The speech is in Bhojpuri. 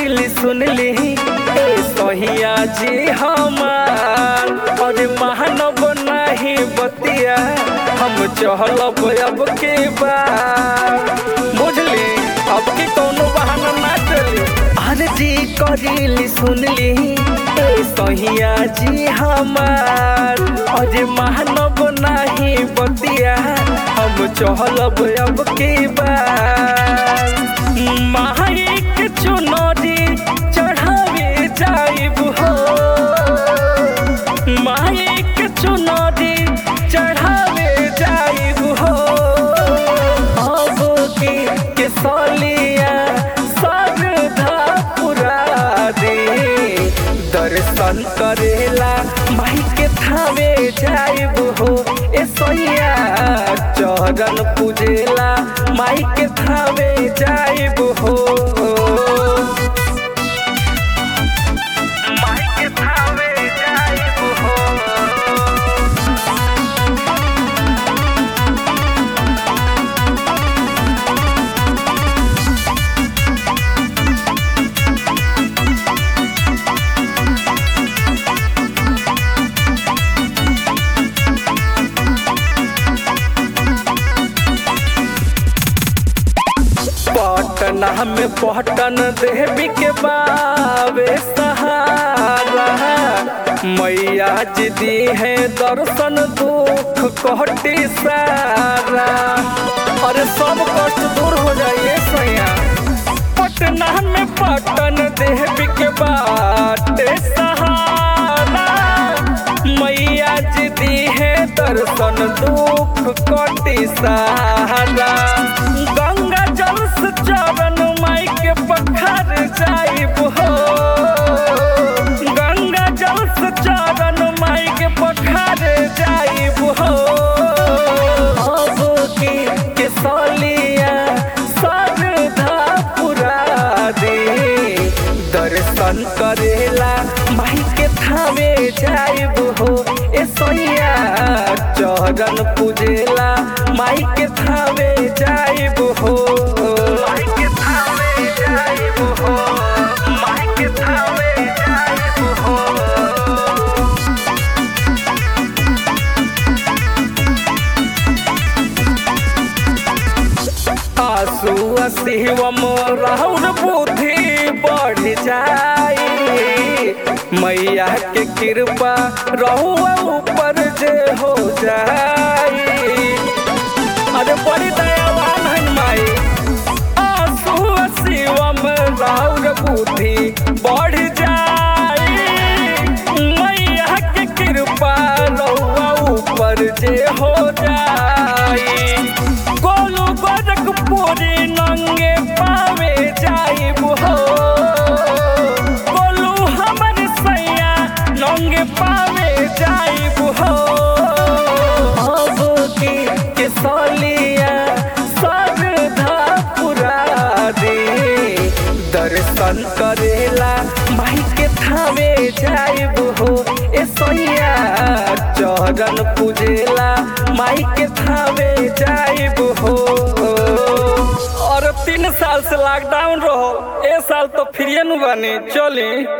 करीली सुनली ए सहिया जी हमार और महानव नाही बतिया हम चहलब अब के बार बुझली अब के कौनो बहाना ना चली अरे जी करीली सुनली ए सहिया जी हमार और महानव नाही बतिया हम चहलब अब के बार माही के चुनरी चढ़ावे जाइब हो माही के चुनरी चढ़ावे जाइब हो अब की के सलिया सरधा पुरा दे दर्शन करेला माही के थावे जाइब हो ए सैया चरण पूजेला माई के थावे जाइब हो माई के थावे जाइब हो पटना में पटन देवी के बावे सहारा मैया जी दी है दर्शन दुख कहटी सारा अरे सब कष्ट दूर हो जाइए सैया पटना में पटन देवी के बाटे सहारा मैया जी दी है दर्शन दुख कटी सहारा गंगा जल से चरण माई के पखार जाइब हो गंगा जल से चरण माई के पखार जाइब हो अब की के सलिया सरधा पुरा दे दर्शन करेला माई के थावे जाइब हो ए सैया चरण पूजेला माई के थावे जाइब हो माई के थावे जाइब हो माई के थावे जाइब हो आंसू शिवम राहुल बुद्धि बढ़ जाई मैया के कृपा रहुआ ऊपर जे हो जाई अरे बड़ी दयावान है माई आंसू शिवम राहुल बुद्धि बढ़ जाई मैया के कृपा रहुआ ऊपर जे हो जाई गोलू गोरख पूरी नंगे पावे जाइब हो गोलू हमर सैया नंगे पावे जाइब हो अब की के सलिया सरधा पुरा दे दर्शन करेला माई के थावे जाइब हो ए सैया चरण पूजेला माई के थावे जाइब हो और तीन साल से लॉकडाउन रहो ए साल तो फ्री नु बनी चली